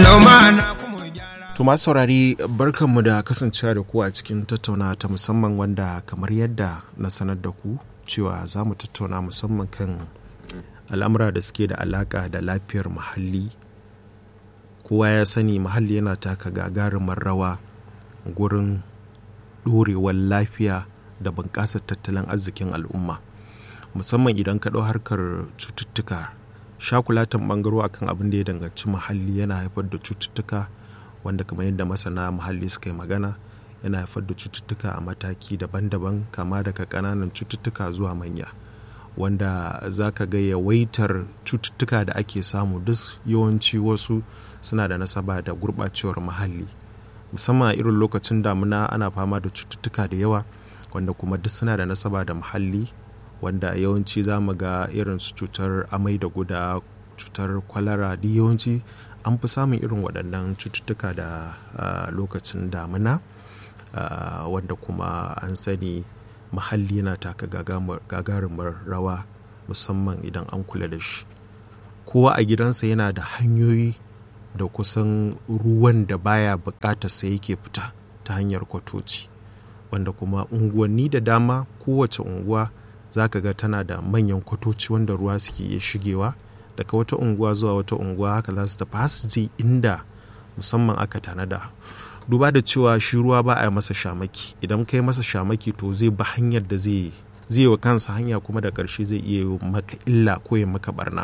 lumana kuma gyara To masu saurari barkanmu da kasancewa da ku a cikin tattauna ta musamman wanda kamar yadda na sanar da ku cewa za mu tattauna musamman kan al'amura da suke da alaka da lafiyar muhalli. Kowa ya sani muhalli yana taka gagarumar rawa gurin ɗorewar lafiya da bunƙasar tattalin arzikin al'umma. Musamman idan ka ɗau harkar cututtuka, shakulatan ɓangaro akan abin da ya danganci muhalli yana haifar da cututtuka. wanda kamar yadda masana muhalli suka yi magana yana haifar da cututtuka a mataki daban-daban kama daga ƙananan cututtuka zuwa manya wanda za ka ga yawaitar cututtuka da ake samu duk yawanci wasu suna da nasaba da gurɓacewar muhalli musamman a irin lokacin damuna ana fama da cututtuka da yawa wanda kuma duk suna da nasaba da muhalli wanda yawanci za mu ga irin su cutar amai da guda cutar kwalara duk yawanci an fi samun irin waɗannan cututtuka da lokacin damina wanda kuma an sani muhalli yana taka gagarumar rawa musamman idan an kula da shi kowa a gidansa yana da hanyoyi da kusan ruwan da baya bukatar sa yake fita ta hanyar kwatoci wanda kuma unguwanni da dama kowace unguwa za ka ga tana da manyan kwatoci wanda ruwa suke iya shigewa daga wata unguwa zuwa wata unguwa haka za su tafi har su je inda musamman aka tanada duba da cewa shi ruwa ba a yi masa shamaki idan kai masa shamaki to zai bi hanyar da zai zai wa kansa hanya kuma da ƙarshe zai iya yi maka illa ko ya maka barna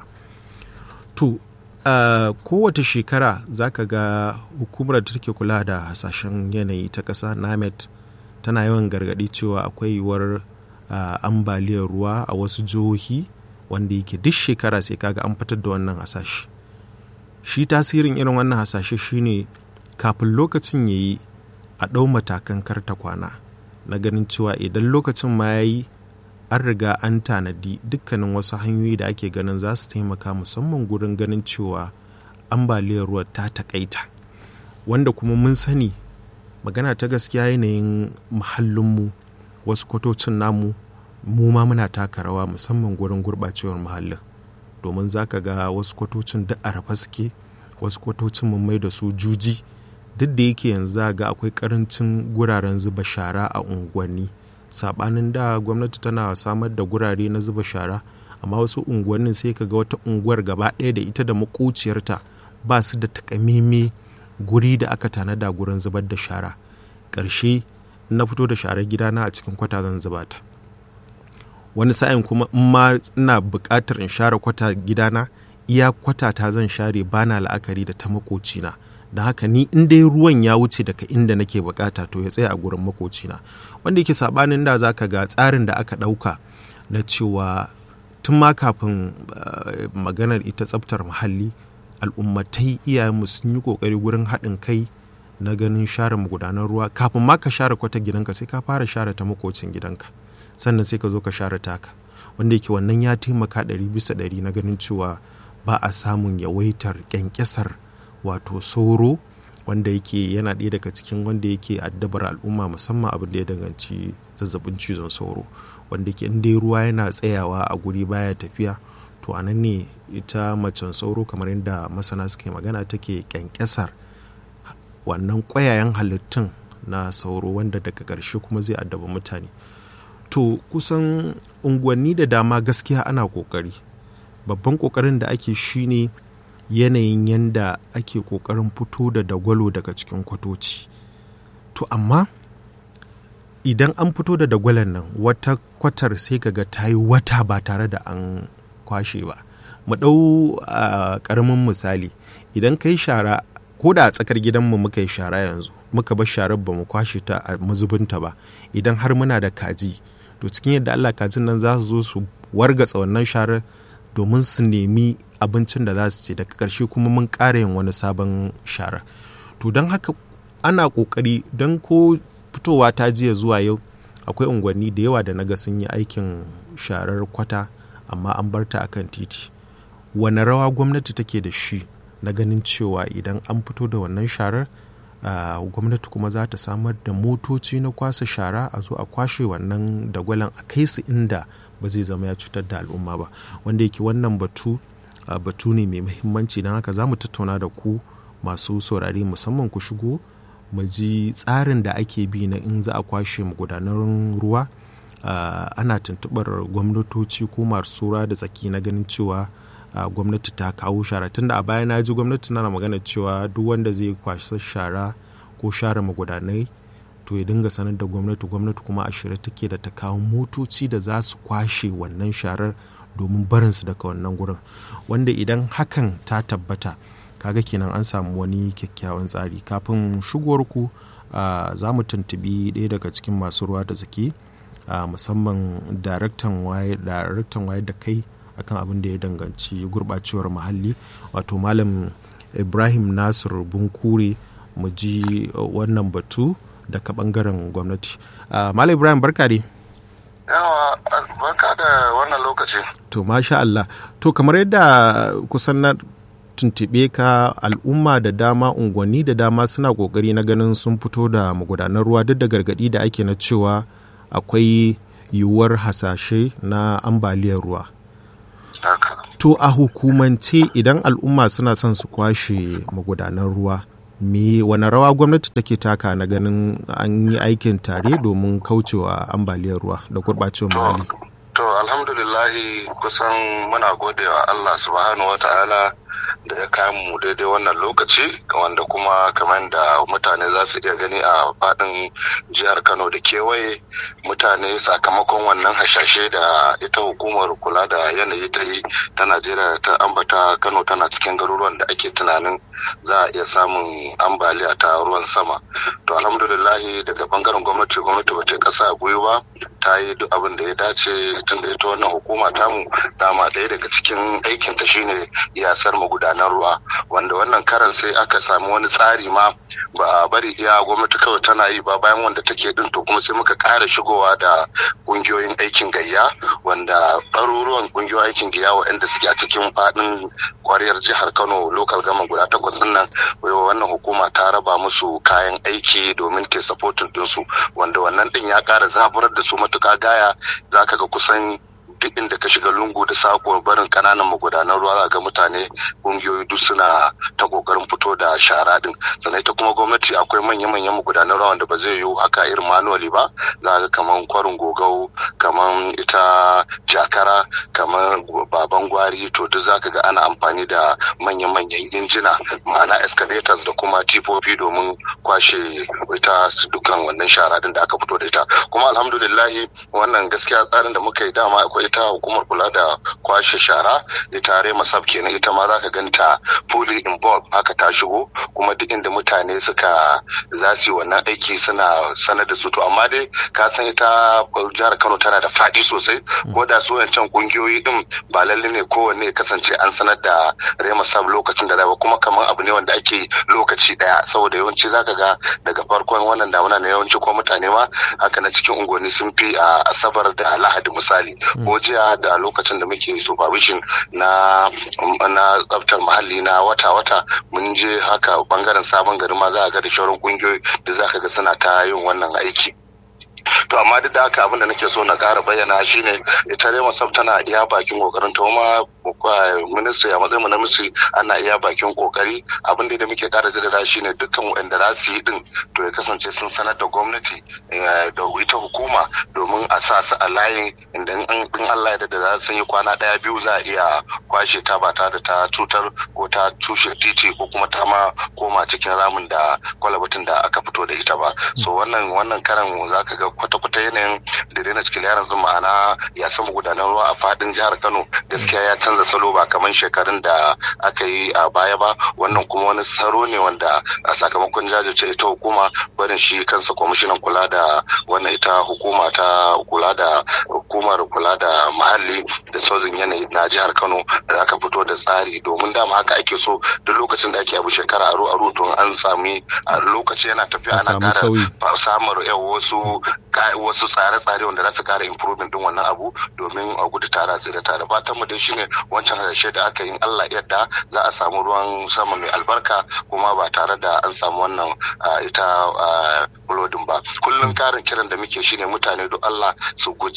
to uh, kowace shekara za ka ga hukumar da take kula da hasashen yanayi ta ƙasa namet tana yawan gargaɗi cewa akwai yiwuwar uh, ambaliyar ruwa a wasu jihohi wanda yake duk shekara sai kaga an fitar da wannan hasashe shi tasirin irin wannan hasashe shine kafin lokacin ya yi a ɗau matakan karta kwana na ganin cewa idan lokacin ma ya yi an riga an tanadi dukkanin wasu hanyoyi da ake ganin za su taimaka musamman gurin ganin cewa ambaliyar ruwa ta takaita wanda kuma mun sani magana ta gaskiya yanayin muhallinmu wasu kwatocin namu mu ma muna taka rawa musamman gurin gurɓacewar muhallin domin za ka ga wasu kwatocin duk a rafa suke wasu kwatocin mun mai da su juji duk da yake yanzu ga akwai karancin guraren zuba shara a unguwanni sabanin da gwamnati tana samar da gurare na zuba shara amma wasu unguwannin sai ka ga wata unguwar gaba ɗaya da ita da makociyarta ba su da takamaimai guri da aka tanada gurin zubar da shara ƙarshe na fito da sharar gidana a cikin kwata zan zuba ta wani sa'in kuma in ma ina buƙatar in share kwata gidana iya kwata ta zan share bana la'akari da ta makocina da haka ni in dai ruwan ya wuce daga inda nake bukata to ya tsaya a gurin makocina wanda yake sabanin da zaka ga tsarin da aka ɗauka na cewa tun ma kafin maganar ita tsaftar muhalli al'ummatai iyayenmu sun yi kokari gurin haɗin kai na ganin share magudanar ruwa kafin ma ka share kwata gidanka sai ka fara share ta makocin gidanka sannan sai ka zo ka share taka wanda yake wannan ya taimaka ɗari bisa ɗari na ganin cewa ba a samun yawaitar kyankyasar wato sauro wanda yake yana ɗaya daga cikin wanda yake addabar al'umma musamman abin da ya danganci zazzabin cizon sauro wanda ke inda ruwa yana tsayawa a guri baya tafiya to a nan ne ita macen sauro kamar yadda masana suke magana take kyankyasar wannan ƙwayayen halittun na sauro wanda daga ƙarshe kuma zai addaba mutane to kusan unguwanni da dama gaskiya ana ƙoƙari babban ƙoƙarin da ake shine yanayin yanda ake ƙoƙarin fito da dagwalo daga cikin kwatoci to amma idan an fito da dagwalon nan wata kwatar sai kaga ta yi wata ba tare da an kwashe ba mu ɗau a ƙaramin misali idan ka yi shara ko da a tsakar gidanmu muka yi shara yanzu muka bar sharar ba mu kwashe ta a mazubinta ba idan har muna da kaji to cikin yadda allah kajin nan za su zo su wargatsa wannan sharar domin su nemi abincin da za su ci daga ƙarshe kuma mun ƙara yin wani sabon shara to don haka ana ƙoƙari don ko fitowa ta jiya zuwa yau akwai unguwanni da yawa da naga sun yi aikin sharar kwata amma an bar ta akan titi wane rawa gwamnati take da shi na ganin cewa idan an fito da wannan sharar gwamnati kuma za ta samar da motoci na kwasa shara a zo a kwashe wannan dagwalon a kai su inda ba zai zama ya cutar da al'umma ba wanda yake wannan batu batu ne mai muhimmanci don haka za mu tattauna da ku masu saurari musamman ku shigo mu ji tsarin da ake bi na in za a kwashe magudanan ruwa uh, ana tuntubar gwamnatoci ko masu da tsaki na ganin cewa uh, gwamnati ta kawo shara tunda a baya na ji gwamnati na magana cewa duk wanda zai kwashe shara ko share magudanai to ya dinga sanar da gwamnati gwamnati kuma a shirye take da ta kawo motoci da za su kwashe wannan sharar domin barinsu daga wannan gurin wanda idan hakan ta tabbata kaga kenan an samu wani kyakkyawan tsari kafin shigowar ku uh, za mu tuntubi ɗaya daga cikin masu ruwa da zaki uh, musamman daraktan wayar da kai akan abin da ya danganci gurɓacewar muhalli wato malam ibrahim nasir bunkure mu ji wannan batu daga bangaren gwamnati uh, malam ibrahim barka dai yawa barka da wannan lokaci to masha Allah to kamar yadda kusan na tuntube ka al'umma da dama unguwanni da dama suna kokari na ganin sun fito da magudanar ruwa duk da gargadi da ake na cewa akwai yiwuwar hasashe na ambaliyar ruwa to a hukumance idan al'umma suna son su kwashe magudanar ruwa me wani rawa gwamnati take taka na ganin an yi aikin tare domin kaucewa ambaliyar ruwa da gurɓacewar muhalli to alhamdulillahi kusan muna godewa allah subhanahu wa ta'ala da ya kayan mu daidai wannan lokaci wanda kuma kamar da mutane za su iya gani a fadin jihar kano da kewaye mutane sakamakon wannan hashashe da ita hukumar kula da yanayi ta yi ta najeriya ta ambata kano tana cikin garuruwan da ake tunanin za a iya samun ambaliya ta ruwan sama to alhamdulillahi daga bangaren gwamnati gwamnati ba ta kasa gwiwa ba ta yi duk abin da ya dace tun da ita wannan hukuma tamu dama ɗaya daga cikin aikinta shine iyasar magudanar ruwa wanda wannan karan sai aka samu wani tsari ma ba a bari iya gwamnati kawai tana yi ba bayan wanda take din to kuma sai muka ƙara shigowa da ƙungiyoyin aikin gayya wanda ɗaruruwan ƙungiyoyin aikin gayya waɗanda suke a cikin faɗin kwariyar jihar kano lokal gama guda takwas nan wannan hukuma ta raba musu kayan aiki domin ta supporting ɗinsu wanda wannan ɗin ya ƙara zaburar da su matuƙa gaya za ka ga kusan duk inda ka shiga lungu da sako barin kananan magudanan ruwa ga mutane kungiyoyi duk suna ta kokarin fito da shara din sannan ita kuma gwamnati akwai manya-manyan magudanan ruwa wanda ba zai yiwu haka irin manuwali ba za ga kaman kwarin gogau kaman ita jakara kaman baban gwari to duk za ka ga ana amfani da manya-manyan injina ma'ana excavators da kuma tifofi domin kwashe ita dukkan wannan shara din da aka fito da ita kuma alhamdulillahi wannan gaskiya tsarin da muka yi dama akwai ita hukumar kula da kwashe shara ita rema sab kenan ita ma za ka ganta fully involved haka ta shigo kuma duk inda mutane suka za su yi wannan aiki suna sanar da su to amma dai ka san ita jihar kano tana da faɗi sosai ko da su wancan kungiyoyi din ba lalle ne kowanne kasance an sanar da rema sab lokacin da zai kuma kamar abu ne wanda ake lokaci daya saboda yawanci zaka ga daga farkon wannan damuna na yawanci ko mutane ma haka na cikin unguwanni sun fi a asabar da lahadi misali ko jiya da lokacin da muke supervision na na tsaftar muhalli na wata-wata mun je haka bangaren sabon gari ma za a ga da shauran kungiyoyi da za ka ga suna ta yin wannan aiki to amma duk da haka abin da nake so na ƙara bayyana shine ita rema sab tana iya bakin kokarin ta kuma ministry a matsayin na ministry ana iya bakin kokari abin da muke ƙara jaddada shine dukkan wanda za su yi din to ya kasance sun sanar da gwamnati da ita hukuma domin a sa su a layin inda in Allah ya da za su yi kwana daya biyu za a iya kwashe ta ba tare da ta cutar ko ta tushe titi ko kuma ta ma koma cikin ramin da kwalabatin da aka fito da ita ba so wannan wannan karan zaka ga kwata-kwata yanayin da daina cikin yaran zuma ma'ana ya samu gudanar ruwa a fadin jihar kano gaskiya ya canza salo ba kamar shekarun da aka yi a baya ba wannan kuma wani saro ne wanda a sakamakon jajirce ita hukuma barin shi kansa kwamishinan kula da wannan ita hukuma ta kula da hukumar kula da muhalli da sauzin yanayi na jihar kano da aka fito da tsari domin dama haka ake so duk lokacin da ake abu shekara aro aro to an sami a lokaci yana tafiya ana kara samun wasu wasu tsare-tsare wanda za su kara improvement din wannan abu domin a gudu tare a tsira tare fatan mu dai shine wancan hasashe da aka yi Allah yadda za a samu ruwan sama mai albarka kuma ba tare da an samu wannan ita bulodin ba kullum karin kiran da muke shine mutane don Allah su guji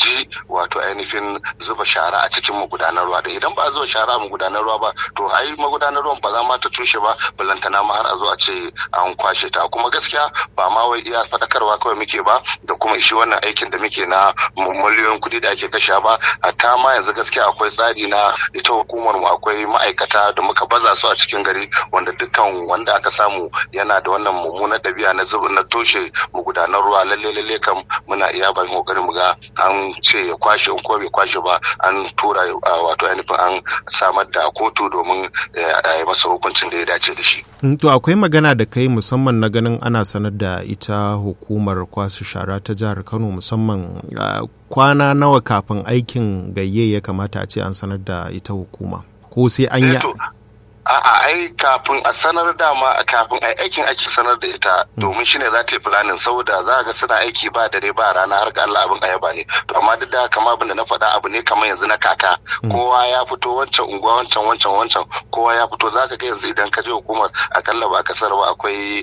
wato ainihin zuba shara a cikin magudanar ruwa da idan ba a zuba shara a magudanar ruwa ba to ai magudanar ruwan ba za ma ta cushe ba balantana ma har a zo a ce an kwashe ta kuma gaskiya ba ma wai iya faɗakarwa kawai muke ba da kuma shi wannan aikin da muke na miliyoyin kuɗi da ake kashe ba hatta ma yanzu gaskiya akwai tsari na ita hukumar mu akwai ma'aikata da muka baza su a cikin gari wanda dukkan wanda aka samu yana da wannan mummunar ɗabi'a na zuba na toshe magudanar ruwa lalle lalle kam muna iya bakin kokarin mu ga an ce ya kwashe ko bai kwashe ba an tura wato ainihin an samar da kotu domin a yi masa hukuncin da ya dace da shi. to akwai magana da kai musamman na ganin ana sanar da ita hukumar kwasa shara ta jihar kano musamman kwana nawa kafin aikin gayye ya kamata a ce an sanar da ita hukuma ko sai an yi a'a ai kafin a sanar dama kafin ai aikin ake sanar da ita domin shine za ta yi planin saboda za ga suna aiki ba dare ba rana har ga Allah abin ayaba ne to amma duk da kama abin da na faɗa abu ne kamar yanzu na kaka kowa ya fito wancan unguwa wancan wancan wancan kowa ya fito za ka ga yanzu idan ka je hukumar akalla ba kasar ba akwai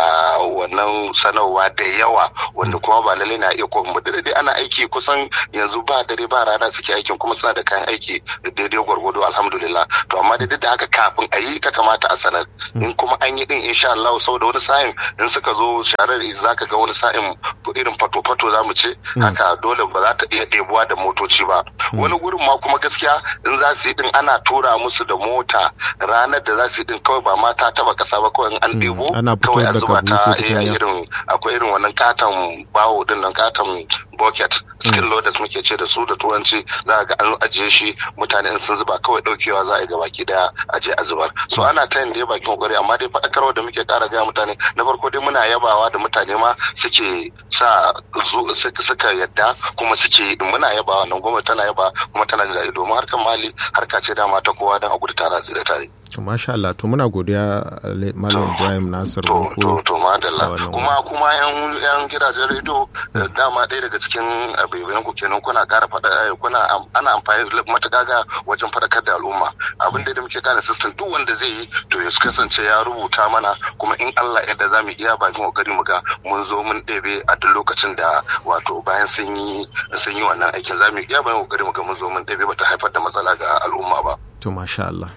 wannan sanarwa da yawa wanda kuma ba lalle na iya kuma da dai ana aiki kusan yanzu ba dare ba rana suke aikin kuma suna da kayan aiki daidai gwargwado alhamdulillah to amma duk da haka kafin a yi ta kamata a sanar in kuma an yi din insha Allah saboda wani sa'in in suka zo sharar zaka ga wani sa'in irin fato-fato zamu ce haka dole ba za ta iya ɗebuwa da motoci ba wani gurin ma kuma gaskiya in za su yi din ana tura musu da mota ranar da za su yi din kawai ba ma ta taba kasa ba kawai an ɗebo kawai a zuba ta irin akwai irin wannan katon bawo din nan katon bucket skill loaders muke ce da su da turanci za ga an ajiye shi mutane in sun zuba kawai daukewa za a yi gabaki daya a je a zubar so ana ta yin da bakin kokari amma dai faɗakarwa da muke ƙara gaya mutane na farko dai muna yabawa da mutane ma suke sa suka yadda kuma suke muna yabawa nan gwamnati tana yaba kuma tana da domin harkar mali harka ce dama ta kowa don a gudu tara da tare. to masha Allah to muna godiya malam Ibrahim Nasir to to to madalla kuma kuma yan yan gidajen rediyo dama ɗaya daga cikin abubuwan ku kenan kuna ƙara faɗa kuna ana amfani matuƙa ga wajen faɗakar da al'umma abin da muke gane system duk wanda zai yi to ya kasance ya rubuta mana kuma in Allah yadda za mu iya bakin kokari mu ga mun zo mun ɗebe a duk lokacin da wato bayan sun yi sun yi wannan aikin za mu iya bayan kokari mu ga mun zo mun ɗebe bata haifar da matsala ga al'umma ba to masha Allah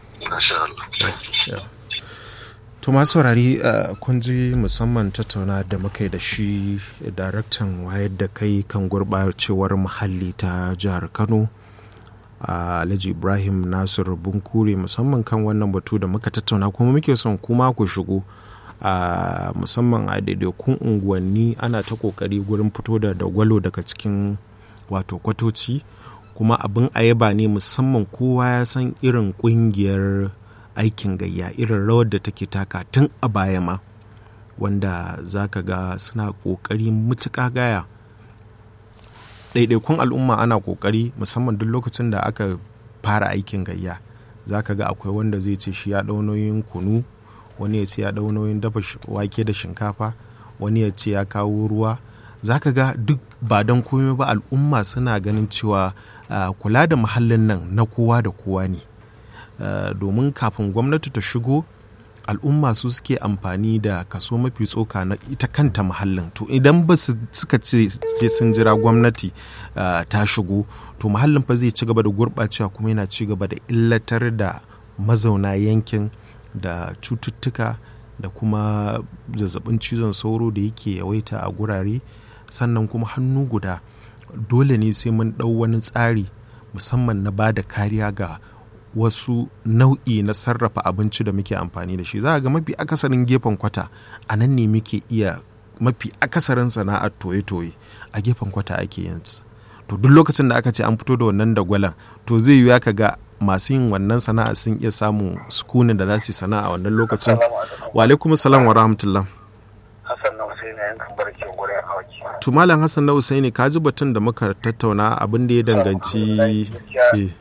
Yeah. To masu saurari kun ji musamman tattauna da muka yi da shi daraktan wayar da kai kan gurɓacewar muhalli ta jihar Kano Alhaji Ibrahim Nasir Bunkure musamman kan wannan batu da muka tattauna kuma muke son kuma ku shigo a musamman a daidaikun unguwanni ana ta kokari gurin fito da dagwalo daga cikin wato kwatoci kuma abin ayaba ne musamman kowa ya san irin kungiyar aikin gayya irin rawar da take taka tun a baya ma wanda za ka ga suna ƙoƙari mutuƙa gaya ɗaiɗaikun al'umma ana ƙoƙari musamman duk lokacin da aka fara aikin gayya za ka ga akwai wanda zai ce shi ya ɗau nauyin kunu wani ya ce ya ɗau nauyin dafa wake da shinkafa wani ya ce ya kawo ruwa za ka ga duk ba don komai ba al'umma suna ganin cewa uh, kula da muhallin nan na kowa da kowa ne uh, domin kafin gwamnati ta shigo al'umma su suke amfani da kaso mafi tsoka na ita kanta muhallin to idan ba su suka ce sai sun jira gwamnati uh, ta shigo to muhallin fa zai ci gaba da gurɓacewa kuma yana ci gaba da illatar da mazauna yankin da cututtuka da kuma zazzabin cizon sauro da yake yawaita a gurare sannan kuma hannu guda dole ne sai mun ɗau wani tsari musamman na ba da kariya ga wasu nau'i na sarrafa abinci da muke amfani da shi za ga mafi akasarin gefen kwata a nan ne muke iya mafi akasarin sana'ar toye-toye a gefen kwata ake yin to duk lokacin da aka ce an fito da wannan dagwalan to zai yi ka ga masu yin wannan sana'a sun iya samun sukunin da za su yi sana'a wannan lokacin wa alaikum salam wa rahmatullah Hassan na Hussein na yankan barke gurin awaki. to malam hassan na Hussaini ka ji batun da muka tattauna abin da ya danganci eh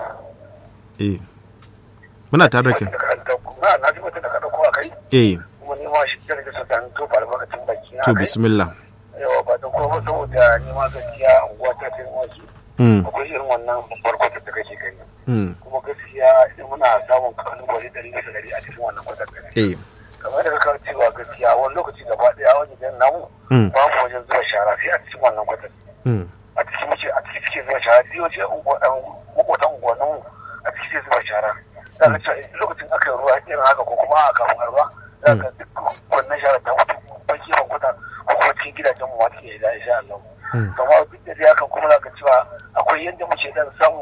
eh muna tare da kai Na na ji mutum da ka dauko a kai. eh Kuma ni ma shi da nake so dan to albarkacin baki na. to kai. bismillah Yawa ba don kuma saboda ni ma gaskiya unguwa ta ta wasu. mm Akwai irin wannan babbar kwatar da kake gani. mm Kuma gaskiya idan muna samun kalubale dari bisa dari a cikin wannan kwatar da eh kamar da ka cewa gaskiya wani lokaci gaba daya wajen namu mm babu wajen zuba shara sai a cikin wannan kwatar. mm a cikin muke a cikin suke suke zuba shara duk wace makwatan unguwannin a ciki sai zuba shara za ka cewa lokacin aka yi ruwa irin haka ko kuma a kafin ruwa za ka duk wannan shara ta mutu baki ban kwata ko kuma cikin gidajen mu wata ke da insha Allah. Amma duk da haka kuma za ka cewa akwai yadda muke dan samu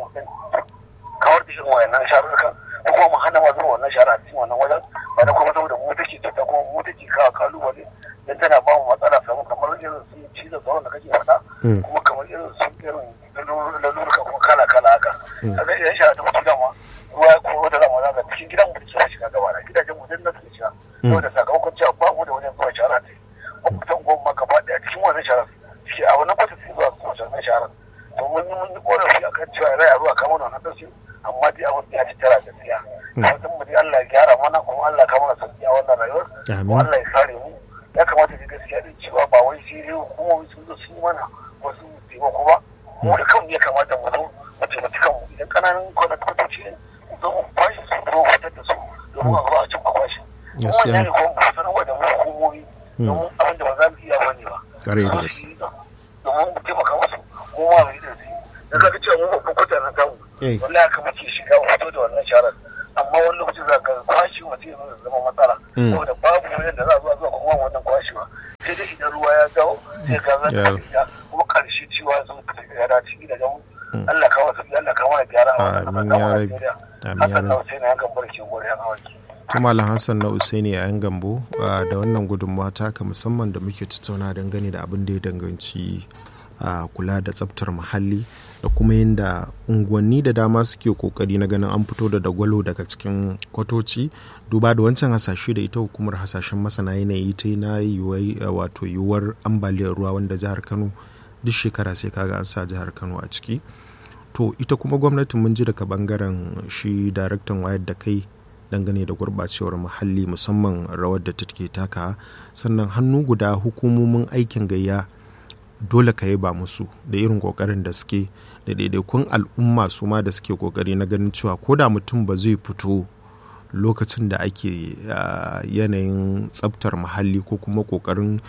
kawar da irin wayannan sharurukan ko kuma mu hana ma zuwa wannan shara a cikin wannan wajen ba da kuma saboda mu take ta kuma mu take kawo kalubale dan tana ba mu matsala samu kamar irin su cizon sauran da kake faɗa kuma kamar irin su irin lalurka kuma kala kala haka a zai iya shara ta mutu dama ruwa ko da zama za cikin gidan mu da ke shiga gaba da gidajen mu din na suke shiga saboda sakamakon cewa ba mu da wajen zuwa shara ne ko kusan goma gaba ɗaya cikin wannan shara suke a wannan kwata suke zuwa su wannan shara to mun yi mun yi korafi akan cewa rai a ruwa kamar wannan ɗauki amma dai abin ya ci tara gaskiya fatan mu dai Allah ya gyara mana kuma Allah ka mana sauki a wannan rayuwar kuma Allah ya kare mu ya kamata da gaskiya din cewa ba wai sai dai hukumomi sun zo sun yi mana wasu taimako ba mu da kanmu ya kamata mu zo mu taimaki kanmu idan kananan kwatakwatoci ne zo mu kwashe su zo fitar da su domin a zo a cin kwashe kuma wannan ne kuma mu sanarwa da mu hukumomi domin abin da ba za mu iya bane ba kare da gaske domin mu taimaka musu mu ma mu yi da su da kaga cewa mu babban kwata na tamu wallahi haka muke shiga mu fito da wannan sharar amma wani lokaci za ka kwashi mutum ya zama matsala saboda babu wajen da za a zuwa zuwa kuma wannan kwashewa sai dai idan ruwa ya dawo sai ka zan ta kuma karshe cewa sun ya dace gidajen Allah kawo su Allah kawo ya gyara a wannan amin ya rabi amin ya rabi sai na yankan barke gore yan awaki Malam Hassan na Usaini a yan gambo da wannan gudunmawa taka musamman da muke tattauna dangane da abin da ya danganci a kula da tsabtar muhalli da kuma yadda unguwanni da dama suke kokari na ganin an fito da dagwalo daga cikin kwatoci duba da wancan hasashe da ita hukumar hasashen masana yanayi ta na wato yiwuwar ambaliyar ruwa wanda jihar kano duk shekara sai kaga an sa jihar kano a ciki to ita kuma gwamnatin mun ji daga bangaren shi daraktan wayar da kai dangane da gurɓacewar muhalli musamman rawar da take taka sannan hannu guda hukumomin aikin gayya dole ka ba musu da irin kokarin da suke da daidaikun al'umma su ma da suke kokari na ganin cewa ko da mutum ba zai fito lokacin da ake yanayin tsabtar muhalli ko kuma kokarin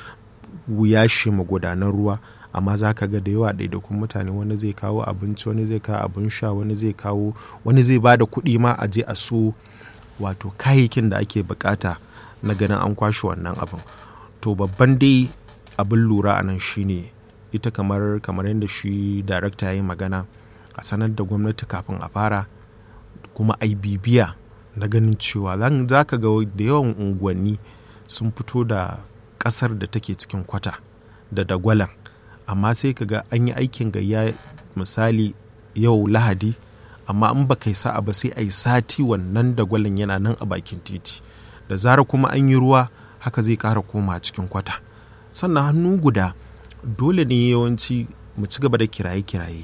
yashe magudanan ruwa amma za ka ga da yawa daidaikun mutane wani zai kawo abinci wani zai kawo abin sha wani zai kawo wani zai ba da kuɗi ma a je a so wato kayayyakin da ake bukata na ganin an kwashe wannan abin to babban dai abin lura a nan shine ita kamar kamar yadda shi darakta ya yi magana a sanar da gwamnati kafin a fara kuma ai bibiya na ganin cewa za ka ga da yawan unguwanni sun fito da kasar da take cikin kwata da dagwalan amma sai ka ga an yi aikin gayya misali yau lahadi amma in ba kai sa'a ba sai a yi sati wannan dagwalon yana nan a bakin titi da zara kuma an yi ruwa haka zai ƙara koma cikin kwata sannan hannu guda dole ne yawanci mu ci gaba da kiraye-kiraye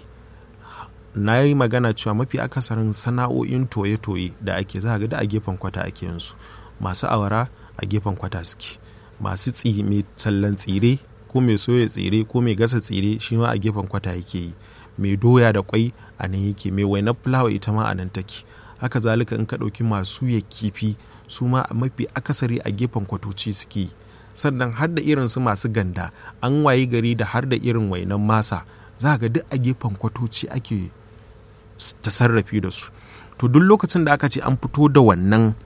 na yi magana cewa mafi akasarin sana'o'in toye-toye da ake za ga da a gefen kwata ake yansu masu awara a gefen kwata suke masu mai tallan tsire ko mai soya tsire ko mai gasa tsire shi ma a gefen kwata yake yi mai doya da kwai a nan yake mai wainar fulawa ita ma a nan take haka zalika in ka ɗauki masu ya kifi su ma mafi akasari a gefen kwatoci suke yi sannan har da irin su masu ganda an wayi gari da har da irin wainan masa za ga duk a gefen kwatoci ake tasarrafi da su to duk lokacin da aka ce an fito da wannan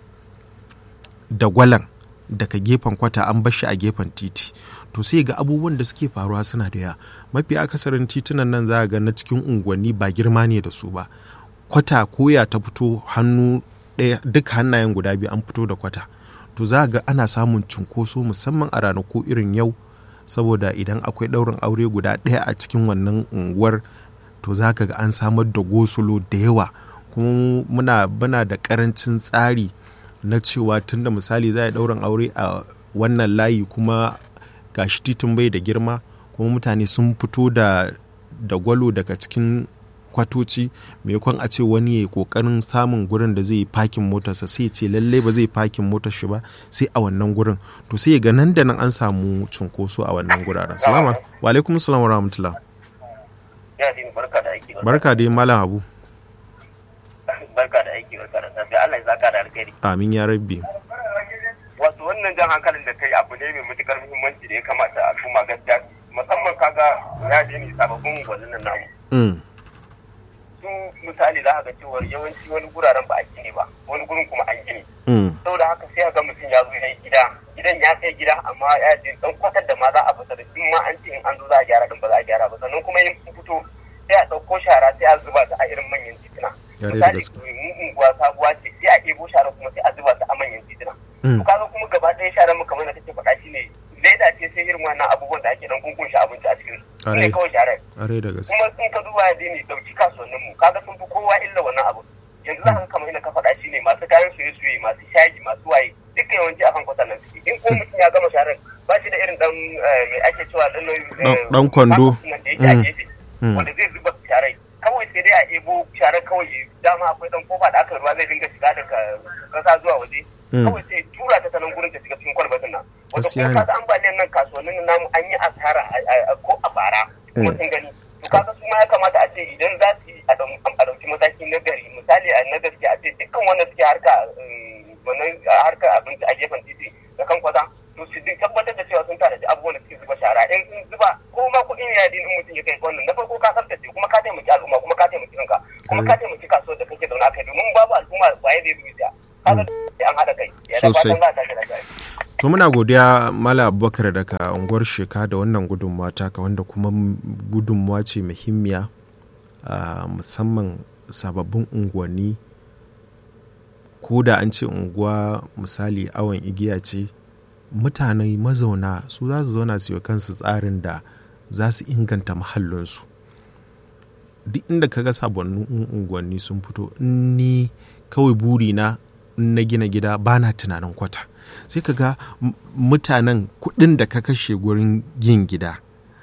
dagwalan daga gefen kwata an bashi a gefen titi to sai ga abubuwan da suke faruwa suna da yawa mafi akasarin titunan nan za ga na cikin unguwanni ba girma ne da su ba kwata koya ta fito hannu ɗaya duk hannayen guda biyu an fito da kwata to za ga ana samun cunkoso musamman a ranaku irin yau saboda idan akwai ɗaurin aure guda ɗaya a cikin wannan unguwar to za ka ga an samar da gosulo da yawa kuma muna muna da ƙarancin tsari na cewa tunda misali za a ɗaurin aure a wannan layi kuma gashi titin bai da girma kuma mutane sun fito da da gwalo daga cikin kwatoci maimakon a ce wani ya kokarin samun gurin da zai yi fakin motarsa sai ce lalle ba zai fakin motar shi ba sai a wannan gurin to sai ga nan da nan an samu cunkoso a wannan guraren salama wa alaikum salam wa rahmatullah barka da malam abu barka da aiki barka da safiya Allah ya saka da alkhairi amin ya rabbi wato wannan jan hankalin da kai abu ne mai matukar muhimmanci da ya kamata al'umma gaskiya musamman kaga ya je ni sababbin gwazin nan namu Mm. su misali za ka ga cewar yawanci wani guraren ba a gini ba wani gurin kuma an gini Mm. saboda haka sai ga mutum ya zo ya yi gida gidan ya kai gida amma ya je dan kwatar da ma za a fita da in ma an ce in an zo za a gyara din ba za a gyara ba sannan kuma in sun fito sai a ɗauko shara sai a zuba ta a irin manyan tituna Ya dai da misali gaske. mu unguwa sabuwa ce sai a ɗebo shara kuma sai a zuba ta a manyan tituna Mm. to kaga kuma gaba ɗaya sharan mu kamar da kake faɗa shine leda ce sai irin wannan abubuwan da ake dan kunkunshi abinci a cikin su Ƙwarai. ne kawai sharar Are da gaske. kuma in ka duba ya ne dauki kasuwannin mu kaga sun fi kowa illa wannan abu yanzu za ka kamar ina ka faɗa shi ne masu kayan soye soye masu shayi masu waye duka yawanci akan kwatan nan suke in ko mutum ya gama sharar ba shi da irin dan eh, mai ake cewa dan Dan- dan kwando. nan da yake a Mm. gefe Mm. wanda zai zuba sharai kawai sai dai a ebo sharar kawai dama akwai dan kofa da aka ruwa zai dinga shiga daga kasa zuwa waje Mm. kawai sai tura ta ta nan gurin ta shiga cikin kwalbatin nan wanda Gaskiya kuma ne. kaga ambaliyan nan kasuwannin namu an yi asara a- a- a- ko a bara kuma Mm. sun gani to kaga su ma ya kamata a ce idan za su yi a dau- a ɗauki mataki na gari misali a na gaske a ce dukkan wanda suke harka um, wannan harka abinci a gefen titi da kan kwata to su duk tabbatar da cewa sun tanaji abubuwan da suke zuba shara in sun zuba ko ma kuɗin yadi in mutum ya kai wannan na farko ka tsaftace kuma ka taimaki al'umma kuma ka taimaki kanka kuma ka taimaki kasuwar da kake zaune a kai domin babu al'umma waye zai zuwa kaga sai an haɗa kai ya da Sosai. fatan za a tashi lafiya To muna godiya Mala Abubakar daga unguwar Sheka da wannan gudunmawa taka wanda kuma m- gudunmawa ce muhimmiya a musamman sababbin unguwanni ko da an ce unguwa misali awon igiya ce mutane mazauna su za su zauna su yi wa kansu tsarin da za su inganta mahallinsu duk inda ka ga sababbin unguwanni sun fito in ni kawai burina in na gina gida ba na tunanin kwata sai ka ga m- mutanen kuɗin da ka kashe gurin yin gida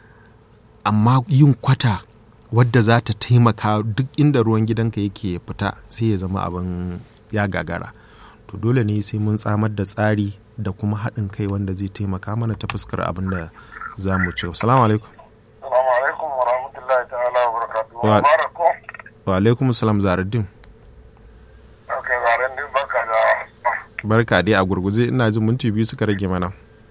amma yin kwata wadda za ta taimaka duk inda ruwan gidanka yake fita sai ya zama abin ya gagara to dole ne sai mun tsamar da tsari da kuma haɗin kai wanda zai taimaka mana ta fuskar abin da za mu ci salamu alaikum Assalamu alaikum wa rahmatullahi ta'ala wa barakatuhu. Wa- Mubarak ko? wa alaikum salam zaruddin Ok, zaren din baka da barka dai a gurguje ina jin minti biyu suka rage mana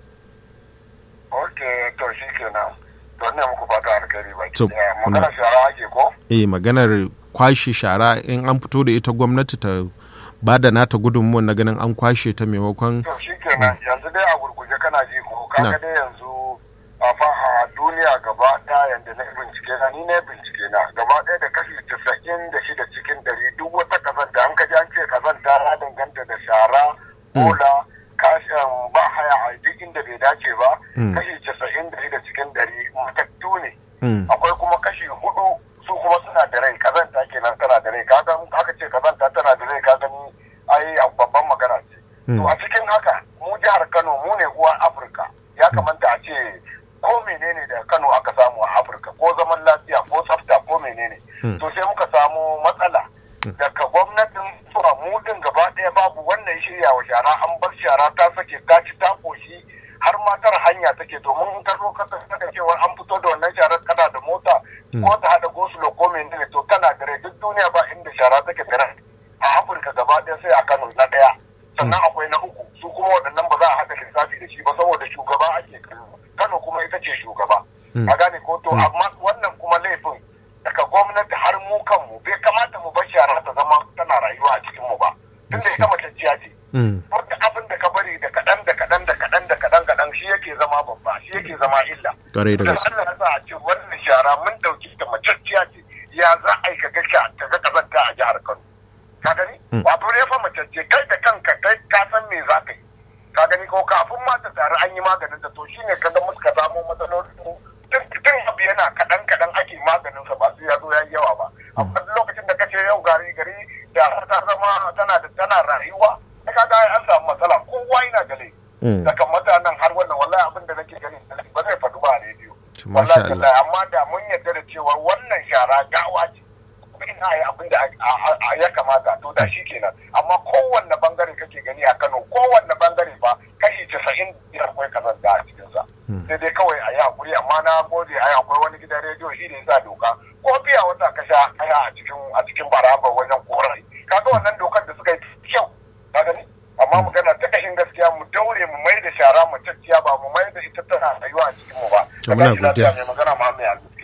Ok, to shi kenan. To ne muku fata alkhairi ba. To, Magana muna- shara ake ko? eh maganar kwashe shara in an fito da ita gwamnati ta ba da nata gudunmuwan na ganin an kwashe ta maimakon To shi kenan yanzu dai a gurguje kana ji ko kaga Na. dai yanzu a fa a duniya gaba ɗaya yanda na bincike na ni ne bincike na gaba ɗaya da kashi casa'in da shida cikin ɗari duk wata kazanta an kaji an ce kazanta ya danganta da shara bola kashin ba haya a duk inda bai dace ba Mm. kashi casa'in da shida cikin ɗari matattu ne Mm, akwai kuma kashi hudu su kuma suna da rai kazanta kenan tana da rai kaga in aka ce kazanta tana da rai ka gani ai a babban magana ce to a cikin haka mu jihar Kano mu ne uwan Afirka ya kamata a ce ko menene da Kano aka samu a Afirka ko zaman lafiya ko tsafta ko menene Mm. to sai muka samu matsala daga gwamnatin zuwa mu din gaba ɗaya babu wannan shirya wa shara an bar shara ta sake ta ci ta koshi har matar hanya take domin in ka zo ka saka cewa an fito da wannan sharar kana da mota ko ta hada gosulo ko menene to tana da rai duk duniya ba inda shara take da rai a afirka gaba ɗaya sai a kano na ɗaya sannan akwai na uku su kuma waɗannan ba za a haɗa lissafi da shi ba saboda shugaba ake kallo kano kuma ita ce shugaba a gane ko to amma wannan kuma laifin daga gwamnati har mu kanmu bai kamata mu bar shara ta zama tana rayuwa a cikin mu ba tunda ita maceciya ce mm, duk abin da ka bari da kaɗan da kaɗan da kaɗan da kaɗan kaɗan shi yake zama babba shi yake zama illa Ƙwarai da Da gaske. Allah ya sa a ce wannan shara mun ɗauki ta maceciya ce ya za a yi ka ga sha ta ga kazanta a jihar Kano ka gani Mm. wato ne fa macece kai da kanka kai ka san me za ka yi ka gani ko kafin ma ta tare an yi maganin ta to shine ka ga muka samu matsalolin mu tun tun abu yana kaɗan kaɗan ake maganin sa ba sai ya zo ya yi yawa ba amma duk lokacin da kace yau gari gari da har ta zama tana da tana rayuwa sai ka ga an samu matsala kowa yana da laifi Mm. daga mutanen har wannan wallahi abin da nake gani ba zai faɗu ba a rediyo To, masha wallahi Allah. tallahi, amma da mun yarda da cewa wannan shara gawa ce ina yi abin da a- a- a- ya kamata to da shi kenan amma kowanne bangare kake gani a Kano kowanne bangare ba kashi casa'in biyar akwai kazanta a cikinsa sai dai kawai a yi hakuri amma na gode a yi akwai wani gidan rediyo shi ne sa doka ko biya wata ka sha aya a cikin a cikin baraba wajen korai kaga wannan dokar da suka yi kyau ka gani amma magana ta kashin gaskiya mu daure mu mai da shara mu tacciya ba mu mai da ita tana rayuwa a cikin mu ba To, muna Ka tashi lafiya godiya. mai magana ma mai arziki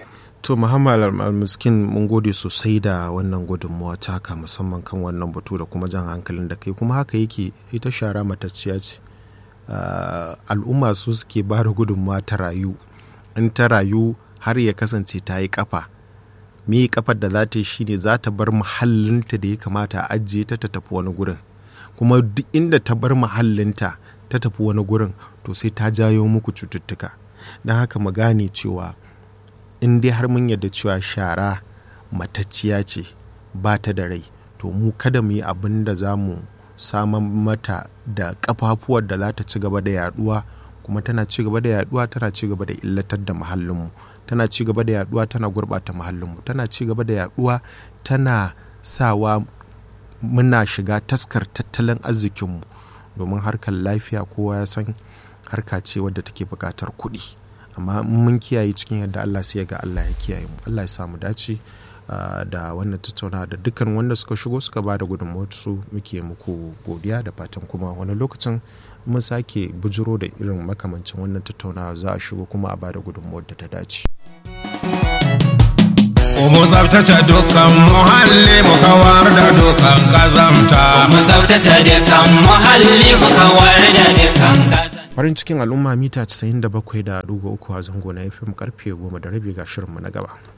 to muhammad almiskin mun gode sosai da wannan gudunmawa taka musamman kan wannan batu da kuma jan hankalin da kai kuma haka yake ita shara matacciya ce al'umma su suke ba da gudunmawa ta rayu in ta rayu har ya kasance ta yi kafa me kafar da za ta yi shine za ta bar muhallinta da ya kamata a ajiye ta ta tafi wani gurin kuma duk inda ta bar muhallinta ta tafi wani gurin to sai ta jayo muku cututtuka don haka mu gane cewa in dai har mun yarda cewa shara matacciya ce ba ta da rai to mu kada mu yi abin da za mu saman mata da kafafuwar da za ta ci gaba da yaduwa kuma tana ci gaba da yaduwa tana ci gaba da illatar da muhallinmu tana ci gaba da yaduwa tana gurbata muhallinmu tana ci gaba da yaduwa tana sawa muna shiga taskar tattalin arzikinmu domin harkar lafiya kowa ya san harka ce wadda take buƙatar kuɗi amma mun kiyaye cikin yadda Allah sai ga Allah ya kiyaye mu Allah ya samu dace da wannan tattauna da dukkan wanda suka shigo suka ba da su muke muku godiya da fatan kuma wani lokacin mun sake bujiro da irin makamancin wannan tattaunawa za a shigo kuma a ba da gudunmuwar da ta dace. Mu tsabtace dukkan muhalli mu kawar da dukkan kazamta. Mu tsabtace dukkan muhalli mu kawar da dukkan kazamta. farin cikin al'umma mita 97.3 a zango na fm karfe 10 da rabi ga shirinmu na gaba.